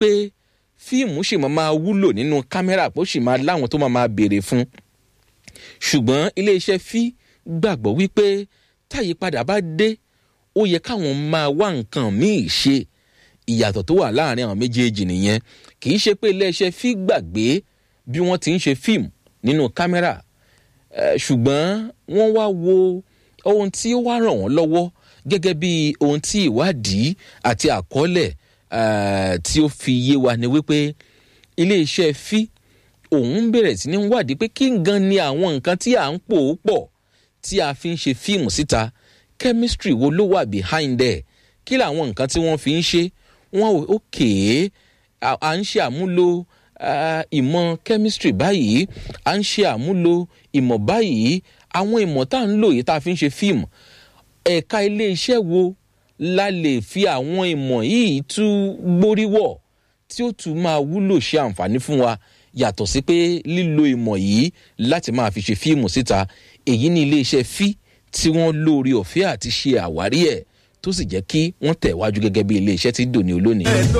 wípé fíìmù ṣì máa máa wúlò nínú kámẹ́rà pé ó sì máa láwọn tó máa máa béèrè fún ṣùgbọ́n iléeṣẹ́ fí gbàgbọ́ wípé táyípadà bá dé ó yẹ káwọn máa wá nǹkan míì ṣe ìyàtọ̀ tó wà láàrin àwọn méjèèjì nìyẹn kì í ṣe pé iléeṣẹ́ fí gbàgbé bí wọ́n ti ń ṣe fíìmù nínú kámẹ́rà ṣùgbọ́n wọ́n wá wo ohun tí ó wá ràn wọ́n lọ́wọ́ gẹ́gẹ́ bí ohun tí ìwádìí àti àkọọ́lẹ̀ tí ó fi yé wa ni wípé iléeṣẹ́ fí òun bẹ̀rẹ̀ sí ní wádìí pé kí gan ni àwọn nǹkan tí à ń pò ó pọ̀ tí a fi ń ṣe fíìmù síta chemistry wo ló wà behind ẹ̀ kí làwọn nǹkan tí wọ́n fi ń ṣe wọ́n ò kéé à ń ṣe àmúlò ìmọ̀ chemistry báyìí à ń ṣe àmúlò ìmọ̀ báyìí àwọn ìmọ̀ tá à ń lò yìí tá a fi ń ṣe fíìmù ẹ̀ka iléeṣẹ́ wo la lè fi àwọn ìmọ̀ yìí tú gbóríwọ̀ tí ó tún máa wúlò ṣe àǹfààní fún wa yàtọ̀ sí pé lílo ìmọ̀ yìí láti máa fi ṣe fíìmù síta èyí ní iléeṣẹ́ fí tí wọ́n lóore ọ̀fẹ́ àti ṣe àwárí ẹ̀ tó sì jẹ́ kí wọ́n tẹ̀ wájú gẹ́gẹ́ bí iléeṣẹ́ tí dòní olónìí.